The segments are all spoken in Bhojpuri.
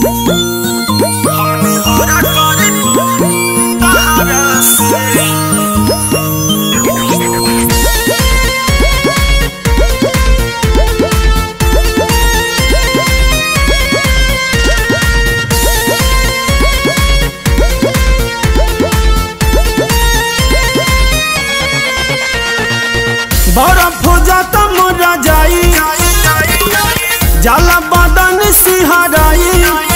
बर्फ हो जाता मोरा जाई जाला बदन सिहराई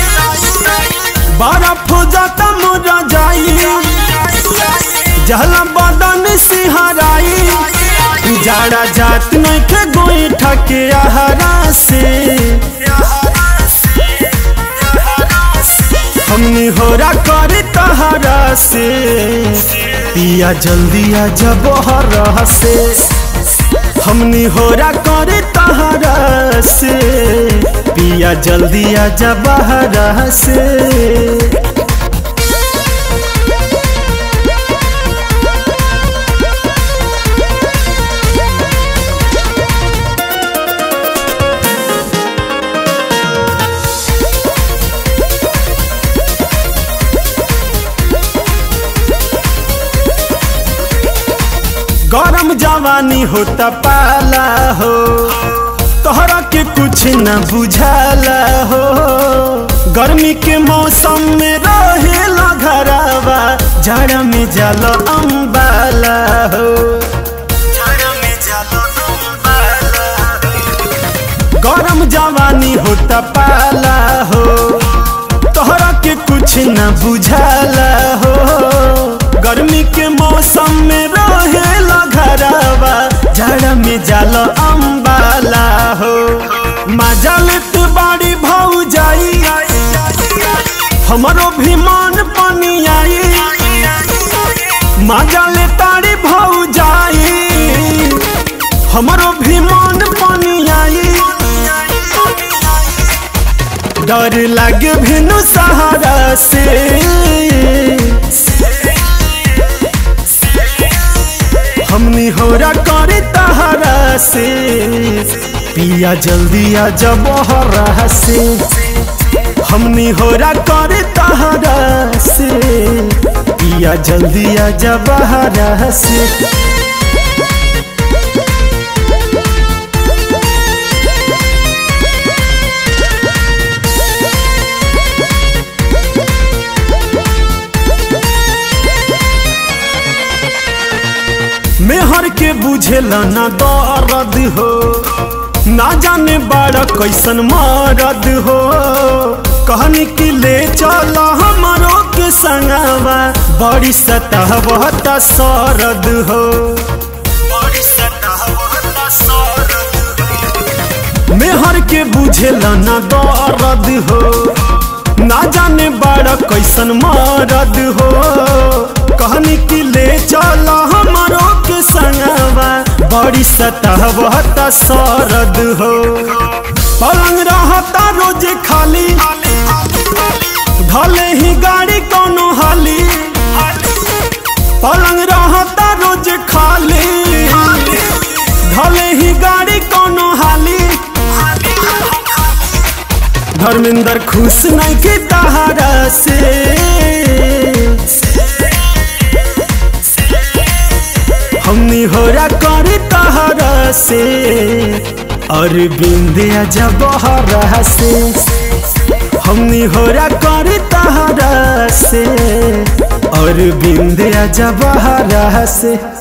बर्फ हो जाता मोरा जाई जाला बदन सिहराई जाड़ा जात नहीं के गोई ठके आहरा से हमनी होरा करे तहरा से पिया जल्दी आ जब हरा से हमनी होरा करे तहरा से पिया जल्दी आ जब हरा से गरम जवानी होता पाला हो तोहरा के कुछ न बुझाला हो गर्मी के मौसम में रहेला घरावा जाड़ा में जल अम्बाला हो गरम जवानी होता पाला हो तोहरा के कुछ न बुझाला हो गर्मी के मौसम में रहेला घरवा जाड़ा में जाल अम्बाला हो मजा लेत बाड़ी भाऊ जाई हमरो भी मन पानी आई मजा ले ताड़ी भाऊ जाई हमरो भी मन पानी आई डर लागे भिनु सहारा से हमनी होरा करे तहरा से पिया जल्दी आ जब हरा से हमनी होरा करे तहरा से पिया जल्दी आ जब हरा से मेहर के बुझेला ना दर्द हो ना जाने बड़ा कैसन मरद हो कहनी कि ले चल हमारो के संगवा बड़ी सतहबता सरद हो मेहर के बुझेला ना दर्द हो ना जाने बड़ा कैसन मरद हो कहनी कि ले चल हमारो के संगवा बड़ी सतहबता सरद हो पलंग रहता रोज खाली ढले ही गाड़ी कोनो हाली पलंग रहता रोज खाली ढले ही गाड़ी कोनो हाली धर्मेंद्र खुश नहीं के तहारा से हमनी होरा करे तहारा से और बिंदिया जब हरा से हमनी होरा करे तहारा से और बिंदिया जब हरा से